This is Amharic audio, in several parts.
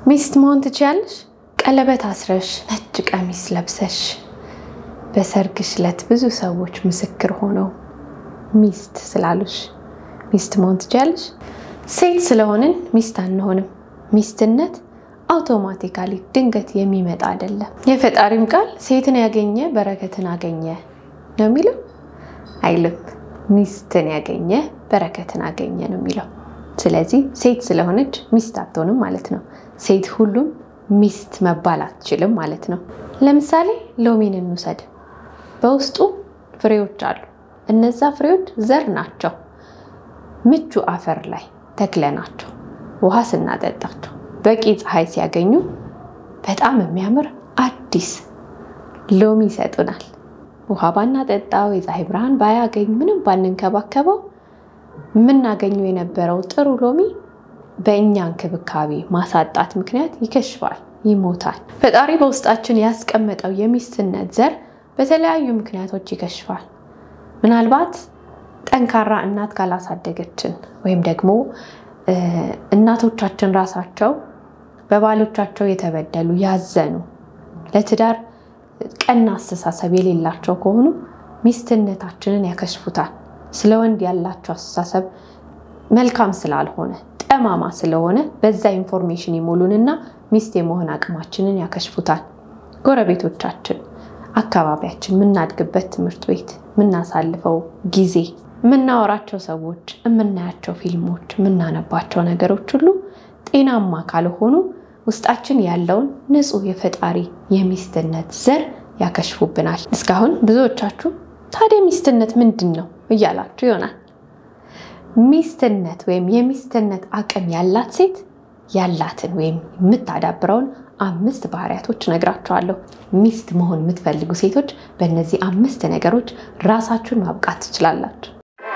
ሚስት መሆን ትችያለሽ? ቀለበት አስረሽ ነጭ ቀሚስ ለብሰሽ በሰርግሽ ዕለት ብዙ ሰዎች ምስክር ሆነው ሚስት ስላሉሽ ሚስት መሆን ትችያለሽ? ሴት ስለሆንን ሚስት አንሆንም። ሚስትነት አውቶማቲካሊ ድንገት የሚመጣ አይደለም። የፈጣሪም ቃል ሴትን ያገኘ በረከትን አገኘ ነው የሚለው አይልም። ሚስትን ያገኘ በረከትን አገኘ ነው የሚለው። ስለዚህ ሴት ስለሆነች ሚስት አትሆንም ማለት ነው። ሴት ሁሉም ሚስት መባል አትችልም ማለት ነው። ለምሳሌ ሎሚን እንውሰድ። በውስጡ ፍሬዎች አሉ። እነዛ ፍሬዎች ዘር ናቸው። ምቹ አፈር ላይ ተክለናቸው ውሃ ስናጠጣቸው በቂ ፀሐይ ሲያገኙ በጣም የሚያምር አዲስ ሎሚ ይሰጡናል። ውሃ ባናጠጣው፣ የፀሐይ ብርሃን ባያገኝ፣ ምንም ባንንከባከበው የምናገኘው የነበረው ጥሩ ሎሚ በእኛ እንክብካቤ ማሳጣት ምክንያት ይከሽፋል፣ ይሞታል። ፈጣሪ በውስጣችን ያስቀመጠው የሚስትነት ዘር በተለያዩ ምክንያቶች ይከሽፋል። ምናልባት ጠንካራ እናት ካላሳደገችን ወይም ደግሞ እናቶቻችን ራሳቸው በባሎቻቸው የተበደሉ ያዘኑ፣ ለትዳር ቀና አስተሳሰብ የሌላቸው ከሆኑ ሚስትነታችንን ያከሽፉታል። ስለ ወንድ ያላቸው አስተሳሰብ መልካም ስላልሆነ ጠማማ ስለሆነ በዛ ኢንፎርሜሽን ይሞሉንና ሚስት የመሆን አቅማችንን ያከሽፉታል። ጎረቤቶቻችን፣ አካባቢያችን፣ የምናድግበት ትምህርት ቤት፣ የምናሳልፈው ጊዜ፣ የምናወራቸው ሰዎች፣ የምናያቸው ፊልሞች፣ የምናነባቸው ነገሮች ሁሉ ጤናማ ካልሆኑ ውስጣችን ያለውን ንጹሕ የፈጣሪ የሚስትነት ዘር ያከሽፉብናል። እስካሁን ብዙዎቻችሁ ታዲያ ሚስትነት ምንድን ነው እያላችሁ ይሆናል። ሚስትነት ወይም የሚስትነት አቅም ያላት ሴት ያላትን ወይም የምታዳብረውን አምስት ባህሪያቶች ነግራችኋለሁ። ሚስት መሆን የምትፈልጉ ሴቶች በእነዚህ አምስት ነገሮች ራሳችሁን ማብቃት ትችላላችሁ።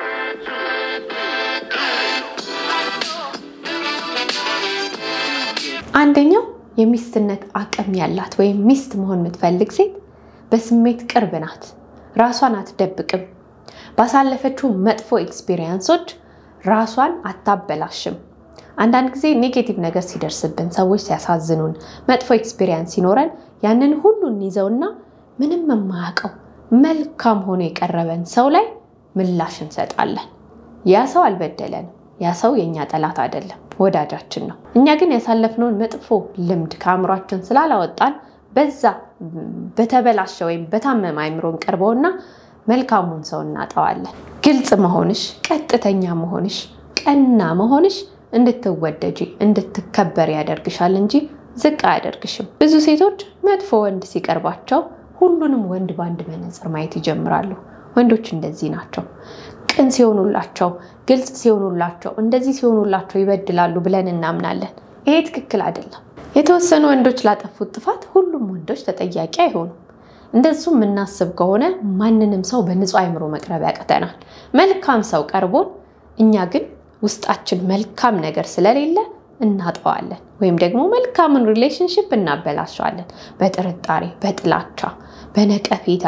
አንደኛው የሚስትነት አቅም ያላት ወይም ሚስት መሆን የምትፈልግ ሴት በስሜት ቅርብ ናት። ራሷን አትደብቅም። ባሳለፈችው መጥፎ ኤክስፒሪየንሶች ራሷን አታበላሽም። አንዳንድ ጊዜ ኔጌቲቭ ነገር ሲደርስብን፣ ሰዎች ሲያሳዝኑን፣ መጥፎ ኤክስፒሪየንስ ሲኖረን ያንን ሁሉ እንይዘውና ምንም የማያውቀው መልካም ሆኖ የቀረበን ሰው ላይ ምላሽ እንሰጣለን። ያ ሰው አልበደለንም። ያ ሰው የእኛ ጠላት አይደለም፣ ወዳጃችን ነው። እኛ ግን ያሳለፍነውን መጥፎ ልምድ ከአእምሯችን ስላላወጣን በዛ በተበላሸ ወይም በታመመ አይምሮን ቀርበውና መልካሙን ሰው እናጠዋለን። ግልጽ መሆንሽ፣ ቀጥተኛ መሆንሽ፣ ቀና መሆንሽ እንድትወደጂ እንድትከበር ያደርግሻል እንጂ ዝቅ አያደርግሽም። ብዙ ሴቶች መጥፎ ወንድ ሲቀርባቸው ሁሉንም ወንድ በአንድ መነጽር ማየት ይጀምራሉ። ወንዶች እንደዚህ ናቸው። ቅን ሲሆኑላቸው፣ ግልጽ ሲሆኑላቸው፣ እንደዚህ ሲሆኑላቸው ይበድላሉ ብለን እናምናለን። ይሄ ትክክል አይደለም። የተወሰኑ ወንዶች ላጠፉት ጥፋት ሁሉም ወንዶች ተጠያቂ አይሆኑም። እንደሱ የምናስብ ከሆነ ማንንም ሰው በንጹህ አይምሮ መቅረብ ያቅተናል። መልካም ሰው ቀርቦን እኛ ግን ውስጣችን መልካም ነገር ስለሌለ እናጠዋለን፣ ወይም ደግሞ መልካምን ሪሌሽንሽፕ እናበላሸዋለን። በጥርጣሬ፣ በጥላቻ፣ በነቀፌታ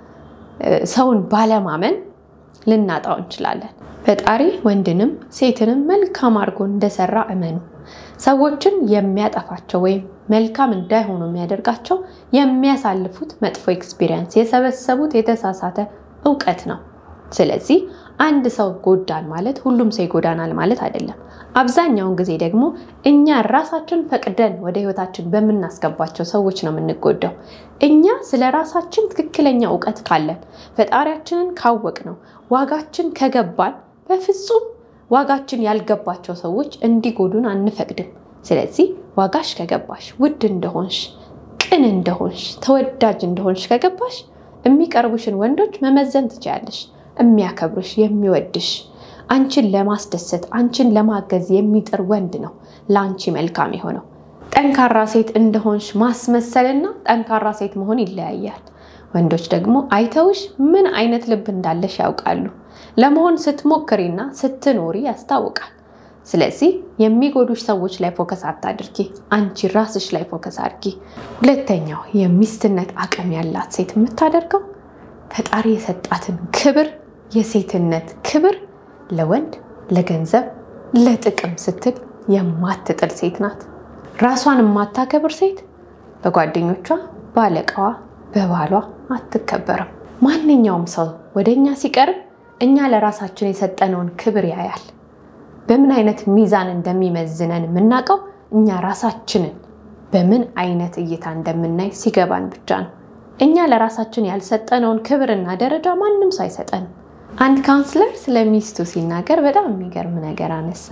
ሰውን ባለማመን ልናጣው እንችላለን። ፈጣሪ ወንድንም ሴትንም መልካም አድርጎ እንደሰራ እመኑ። ሰዎችን የሚያጠፋቸው ወይም መልካም እንዳይሆኑ የሚያደርጋቸው የሚያሳልፉት መጥፎ ኤክስፒሪየንስ፣ የሰበሰቡት የተሳሳተ እውቀት ነው። ስለዚህ አንድ ሰው ጎዳን ማለት ሁሉም ሰው ይጎዳናል ማለት አይደለም። አብዛኛውን ጊዜ ደግሞ እኛ ራሳችን ፈቅደን ወደ ሕይወታችን በምናስገባቸው ሰዎች ነው የምንጎዳው። እኛ ስለ ራሳችን ትክክለኛ እውቀት ካለን ፈጣሪያችንን ካወቅ ነው ዋጋችን ከገባን በፍጹም ዋጋችን ያልገባቸው ሰዎች እንዲጎዱን አንፈቅድም። ስለዚህ ዋጋሽ ከገባሽ፣ ውድ እንደሆንሽ፣ ቅን እንደሆንሽ፣ ተወዳጅ እንደሆንሽ ከገባሽ የሚቀርቡሽን ወንዶች መመዘን ትችያለሽ። የሚያከብርሽ፣ የሚወድሽ፣ አንቺን ለማስደሰት አንቺን ለማገዝ የሚጥር ወንድ ነው ለአንቺ መልካም የሆነው። ጠንካራ ሴት እንደሆንሽ ማስመሰልና ጠንካራ ሴት መሆን ይለያያል። ወንዶች ደግሞ አይተውሽ ምን አይነት ልብ እንዳለሽ ያውቃሉ። ለመሆን ስትሞክሪና ስትኖሪ ያስታውቃል። ስለዚህ የሚጎዱሽ ሰዎች ላይ ፎከስ አታድርጊ፣ አንቺ ራስሽ ላይ ፎከስ አድርጊ። ሁለተኛው የሚስትነት አቅም ያላት ሴት የምታደርገው ፈጣሪ የሰጣትን ክብር የሴትነት ክብር ለወንድ ለገንዘብ፣ ለጥቅም ስትል የማትጥል ሴት ናት። ራሷን የማታከብር ሴት በጓደኞቿ፣ በአለቃዋ፣ በባሏ አትከበርም። ማንኛውም ሰው ወደ እኛ ሲቀርብ እኛ ለራሳችን የሰጠነውን ክብር ያያል። በምን አይነት ሚዛን እንደሚመዝነን የምናውቀው እኛ ራሳችንን በምን አይነት እይታ እንደምናይ ሲገባን ብቻ ነው። እኛ ለራሳችን ያልሰጠነውን ክብርና ደረጃ ማንም ሰው አይሰጠንም። አንድ ካውንስለር ስለ ሚስቱ ሲናገር በጣም የሚገርም ነገር አነሳ።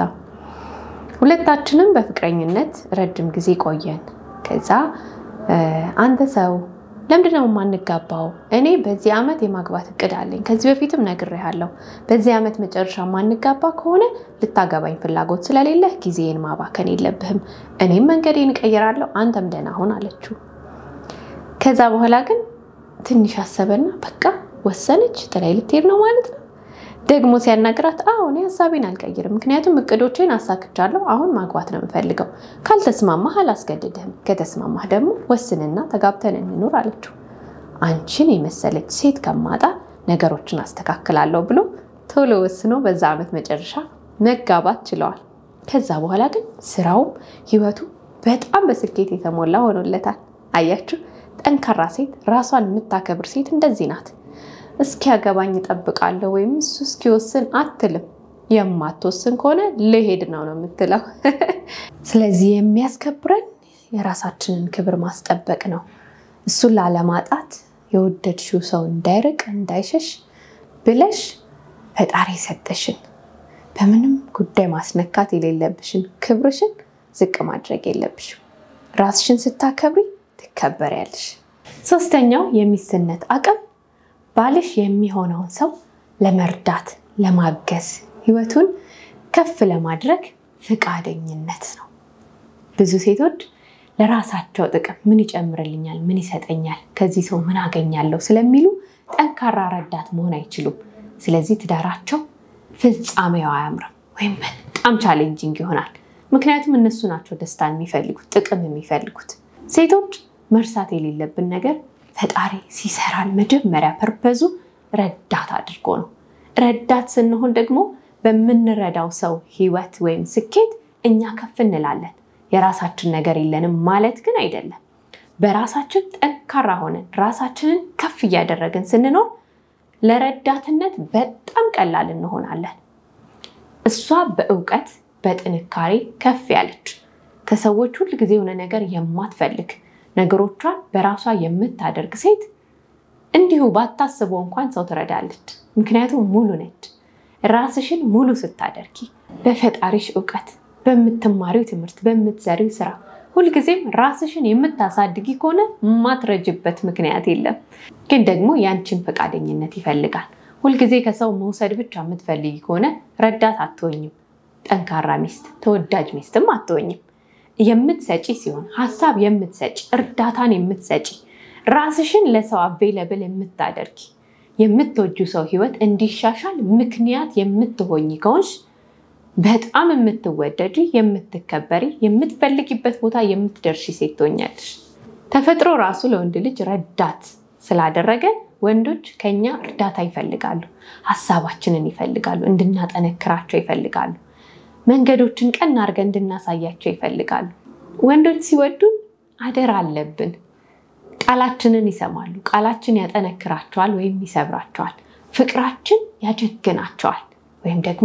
ሁለታችንም በፍቅረኝነት ረጅም ጊዜ ቆየን። ከዛ አንተ ሰው ለምንድን ነው የማንጋባው? እኔ በዚህ ዓመት የማግባት እቅድ አለኝ። ከዚህ በፊትም ነግሬሃለሁ። በዚህ ዓመት መጨረሻ የማንጋባ ከሆነ ልታገባኝ ፍላጎት ስለሌለህ ጊዜን ማባከን የለብህም። እኔም መንገዴን እቀይራለሁ፣ አንተም ደህና ሁን አለችው። ከዛ በኋላ ግን ትንሽ አሰበና በቃ ወሰነች። ጥላይ ልትሄድ ነው ማለት ነው። ደግሞ ሲያናግራት አዎ እኔ ሀሳቤን አልቀይርም፣ ምክንያቱም እቅዶቼን አሳክቻለሁ። አሁን ማግባት ነው የምፈልገው። ካልተስማማህ አላስገድድህም፣ ከተስማማህ ደግሞ ወስንና ተጋብተን እንኑር አለችው። አንቺን የመሰለች ሴት ከማጣ ነገሮችን አስተካክላለሁ ብሎ ቶሎ ወስኖ በዛ ዓመት መጨረሻ መጋባት ችለዋል። ከዛ በኋላ ግን ስራውም ህይወቱ በጣም በስኬት የተሞላ ሆኖለታል። አያችሁ፣ ጠንካራ ሴት፣ ራሷን የምታከብር ሴት እንደዚህ ናት። እስኪያገባኝ እጠብቃለሁ ወይም እሱ እስኪወስን አትልም። የማትወስን ከሆነ ልሄድ ነው ነው የምትለው። ስለዚህ የሚያስከብረን የራሳችንን ክብር ማስጠበቅ ነው። እሱን ላለማጣት የወደድሽው ሰው እንዳይርቅ እንዳይሸሽ ብለሽ ፈጣሪ የሰጠሽን በምንም ጉዳይ ማስነካት የሌለብሽን ክብርሽን ዝቅ ማድረግ የለብሽም። ራስሽን ስታከብሪ ትከበሪያለሽ። ሶስተኛው የሚስትነት አቅም ባልሽ የሚሆነውን ሰው ለመርዳት፣ ለማገዝ፣ ህይወቱን ከፍ ለማድረግ ፍቃደኝነት ነው። ብዙ ሴቶች ለራሳቸው ጥቅም ምን ይጨምርልኛል፣ ምን ይሰጠኛል፣ ከዚህ ሰው ምን አገኛለሁ ስለሚሉ ጠንካራ ረዳት መሆን አይችሉም። ስለዚህ ትዳራቸው ፍጻሜው አያምርም ወይም በጣም ቻሌንጂንግ ይሆናል። ምክንያቱም እነሱ ናቸው ደስታን የሚፈልጉት፣ ጥቅም የሚፈልጉት። ሴቶች መርሳት የሌለብን ነገር ፈጣሪ ሲሰራን መጀመሪያ ፐርፐዙ ረዳት አድርጎ ነው። ረዳት ስንሆን ደግሞ በምንረዳው ሰው ህይወት ወይም ስኬት እኛ ከፍ እንላለን። የራሳችን ነገር የለንም ማለት ግን አይደለም። በራሳችን ጠንካራ ሆነን ራሳችንን ከፍ እያደረግን ስንኖር ለረዳትነት በጣም ቀላል እንሆናለን። እሷ በእውቀት በጥንካሬ ከፍ ያለች ከሰዎች ሁል ጊዜ የሆነ ነገር የማትፈልግ ነገሮቿን በራሷ የምታደርግ ሴት እንዲሁ ባታስበው እንኳን ሰው ትረዳለች። ምክንያቱም ሙሉ ነች። ራስሽን ሙሉ ስታደርጊ በፈጣሪሽ እውቀት፣ በምትማሪው ትምህርት፣ በምትሰሪው ስራ ሁልጊዜም ራስሽን የምታሳድጊ ከሆነ የማትረጅበት ምክንያት የለም። ግን ደግሞ ያንቺን ፈቃደኝነት ይፈልጋል። ሁልጊዜ ከሰው መውሰድ ብቻ የምትፈልጊ ከሆነ ረዳት አትሆኝም። ጠንካራ ሚስት፣ ተወዳጅ ሚስትም አትሆኝም። የምትሰጪ ሲሆን ሀሳብ የምትሰጪ እርዳታን የምትሰጪ ራስሽን ለሰው አቬለብል የምታደርጊ የምትወጁ ሰው ህይወት እንዲሻሻል ምክንያት የምትሆኝ ከሆንሽ በጣም የምትወደጂ የምትከበሪ የምትፈልጊበት ቦታ የምትደርሺ ሴት ትሆኛለሽ። ተፈጥሮ ራሱ ለወንድ ልጅ ረዳት ስላደረገ ወንዶች ከኛ እርዳታ ይፈልጋሉ፣ ሀሳባችንን ይፈልጋሉ፣ እንድናጠነክራቸው ይፈልጋሉ መንገዶችን ቀና አድርገን እንድናሳያቸው ይፈልጋሉ። ወንዶች ሲወዱን አደራ አለብን። ቃላችንን ይሰማሉ። ቃላችን ያጠነክራቸዋል ወይም ይሰብራቸዋል። ፍቅራችን ያጀግናቸዋል ወይም ደግሞ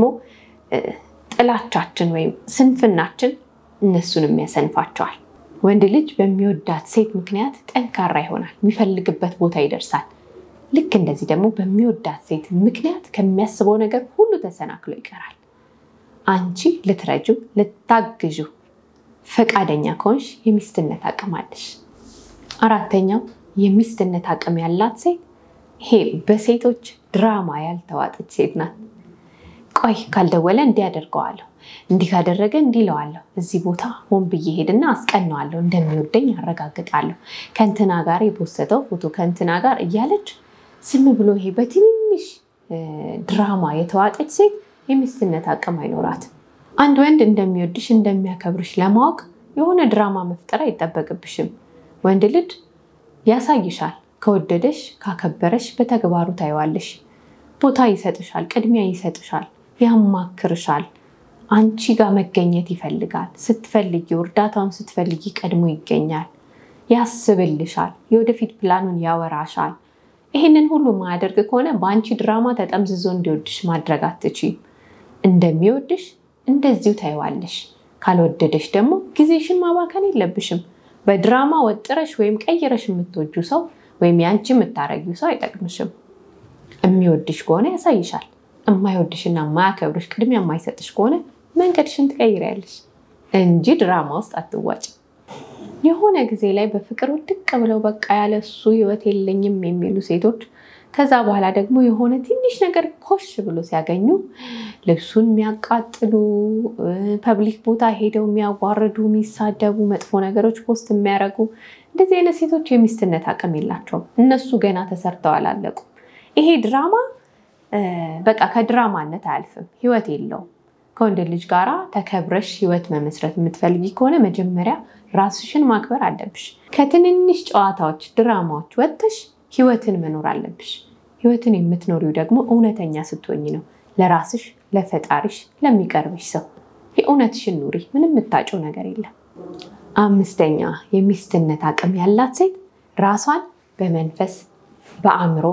ጥላቻችን ወይም ስንፍናችን እነሱንም ያሰንፋቸዋል። ወንድ ልጅ በሚወዳት ሴት ምክንያት ጠንካራ ይሆናል፣ የሚፈልግበት ቦታ ይደርሳል። ልክ እንደዚህ ደግሞ በሚወዳት ሴት ምክንያት ከሚያስበው ነገር ሁሉ ተሰናክሎ ይቀራል። አንቺ ልትረጁ ልታግዡ ፈቃደኛ ከሆንሽ የሚስትነት አቅም አለሽ። አራተኛው የሚስትነት አቅም ያላት ሴት ይሄ በሴቶች ድራማ ያልተዋጠች ሴት ናት። ቆይ ካልደወለ እንዲህ አደርገዋለሁ፣ እንዲህ ካደረገ እንዲህ እለዋለሁ፣ እዚህ ቦታ ሆን ብዬ ሄድና አስቀነዋለሁ፣ እንደሚወደኝ አረጋግጣለሁ፣ ከእንትና ጋር የፖሰተው ፎቶ ከእንትና ጋር እያለች ዝም ብሎ ይሄ በትንንሽ ድራማ የተዋጠች ሴት የሚስትነት አቅም አይኖራትም። አንድ ወንድ እንደሚወድሽ እንደሚያከብርሽ ለማወቅ የሆነ ድራማ መፍጠር አይጠበቅብሽም። ወንድ ልጅ ያሳይሻል። ከወደደሽ ካከበረሽ በተግባሩ ታይዋለሽ። ቦታ ይሰጥሻል፣ ቅድሚያ ይሰጥሻል፣ ያማክርሻል። አንቺ ጋር መገኘት ይፈልጋል። ስትፈልጊው፣ እርዳታውን ስትፈልጊ ቀድሞ ይገኛል። ያስብልሻል። የወደፊት ፕላኑን ያወራሻል። ይህንን ሁሉ ማያደርግ ከሆነ በአንቺ ድራማ ተጠምዝዞ እንዲወድሽ ማድረግ አትችይም። እንደሚወድሽ እንደዚሁ ታይዋለሽ። ካልወደደሽ ደግሞ ጊዜሽን ማባከን የለብሽም። በድራማ ወጥረሽ ወይም ቀይረሽ የምትወጁ ሰው ወይም ያንቺ የምታረጊው ሰው አይጠቅምሽም። የሚወድሽ ከሆነ ያሳይሻል። የማይወድሽና የማያከብርሽ ቅድሚያ የማይሰጥሽ ከሆነ መንገድሽን ትቀይሪያለሽ እንጂ ድራማ ውስጥ አትዋጭ። የሆነ ጊዜ ላይ በፍቅር ውድቅ ብለው በቃ ያለ እሱ ህይወት የለኝም የሚሉ ሴቶች ከዛ በኋላ ደግሞ የሆነ ትንሽ ነገር ኮሽ ብሎ ሲያገኙ ልብሱን የሚያቃጥሉ፣ ፐብሊክ ቦታ ሄደው የሚያዋርዱ፣ የሚሳደቡ፣ መጥፎ ነገሮች ፖስት የሚያደርጉ እንደዚህ አይነት ሴቶች የሚስትነት አቅም የላቸውም። እነሱ ገና ተሰርተው አላለቁም። ይሄ ድራማ በቃ ከድራማነት አያልፍም፣ ህይወት የለውም። ከወንድ ልጅ ጋራ ተከብረሽ ህይወት መመስረት የምትፈልጊ ከሆነ መጀመሪያ ራስሽን ማክበር አለብሽ። ከትንንሽ ጨዋታዎች፣ ድራማዎች ወጥተሽ ህይወትን መኖር አለብሽ። ህይወትን የምትኖሪው ደግሞ እውነተኛ ስትሆኝ ነው። ለራስሽ፣ ለፈጣሪሽ፣ ለሚቀርብሽ ሰው የእውነትሽን ኑሪ። ምንም የምታጭው ነገር የለም። አምስተኛ የሚስትነት አቅም ያላት ሴት ራሷን በመንፈስ በአእምሮ፣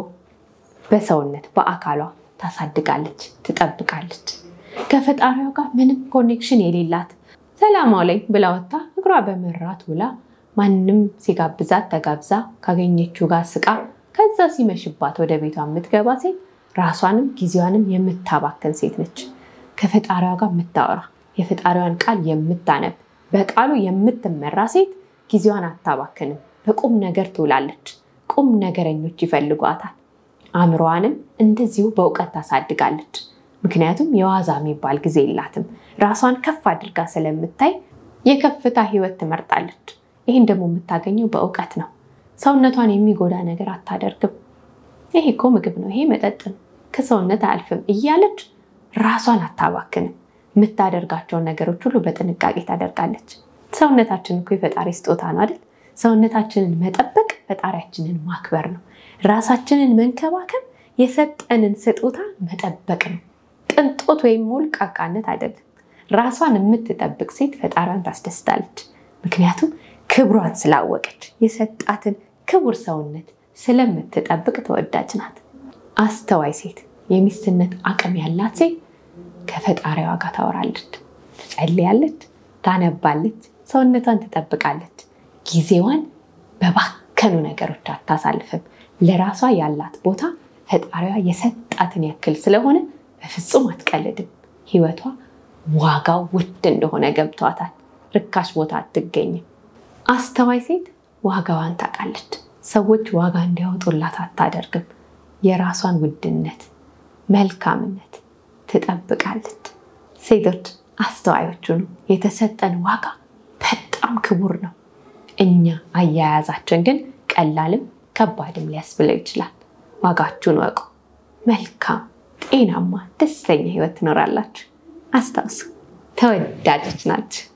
በሰውነት፣ በአካሏ ታሳድጋለች፣ ትጠብቃለች። ከፈጣሪዋ ጋር ምንም ኮኔክሽን የሌላት ሰላማው ላይ ብላ ወጥታ እግሯ በመራት ውላ ማንም ሲጋብዛት ተጋብዛ ካገኘችው ጋር ስቃ ከዛ ሲመሽባት ወደ ቤቷ የምትገባ ሴት ራሷንም ጊዜዋንም የምታባክን ሴት ነች። ከፈጣሪዋ ጋር የምታወራ የፈጣሪዋን ቃል የምታነብ በቃሉ የምትመራ ሴት ጊዜዋን አታባክንም። በቁም ነገር ትውላለች። ቁም ነገረኞች ይፈልጓታል። አእምሮዋንም እንደዚሁ በእውቀት ታሳድጋለች። ምክንያቱም የዋዛ የሚባል ጊዜ የላትም። ራሷን ከፍ አድርጋ ስለምታይ የከፍታ ህይወት ትመርጣለች። ይህን ደግሞ የምታገኘው በእውቀት ነው። ሰውነቷን የሚጎዳ ነገር አታደርግም። ይሄ እኮ ምግብ ነው፣ ይሄ መጠጥ ነው፣ ከሰውነት አያልፍም እያለች ራሷን አታባክንም። የምታደርጋቸውን ነገሮች ሁሉ በጥንቃቄ ታደርጋለች። ሰውነታችን እኮ የፈጣሪ ስጦታ ነው አይደል? ሰውነታችንን መጠበቅ ፈጣሪያችንን ማክበር ነው። ራሳችንን መንከባከብ የሰጠንን ስጦታ መጠበቅ ነው። ቅንጦት ወይም ሞልቃቃነት አይደለም። ራሷን የምትጠብቅ ሴት ፈጣሪዋን ታስደስታለች። ምክንያቱም ክብሯን ስላወቀች የሰጣትን ክቡር ሰውነት ስለምትጠብቅ ተወዳጅ ናት። አስተዋይ ሴት፣ የሚስትነት አቅም ያላት ሴት ከፈጣሪዋ ጋር ታወራለች፣ ትጸልያለች፣ ታነባለች፣ ሰውነቷን ትጠብቃለች። ጊዜዋን በባከኑ ነገሮች አታሳልፍም። ለራሷ ያላት ቦታ ፈጣሪዋ የሰጣትን ያክል ስለሆነ በፍጹም አትቀልድም። ህይወቷ ዋጋው ውድ እንደሆነ ገብቷታል። ርካሽ ቦታ አትገኝም። አስተዋይ ሴት ዋጋዋን ታውቃለች። ሰዎች ዋጋ እንዲያወጡላት አታደርግም። የራሷን ውድነት፣ መልካምነት ትጠብቃለች። ሴቶች አስተዋዮቹ ነው። የተሰጠን ዋጋ በጣም ክቡር ነው። እኛ አያያዛችን ግን ቀላልም ከባድም ሊያስብለው ይችላል። ዋጋችሁን ወቁ። መልካም፣ ጤናማ፣ ደስተኛ ህይወት ትኖራላችሁ። አስታውሱ፣ ተወዳጆች ናችሁ።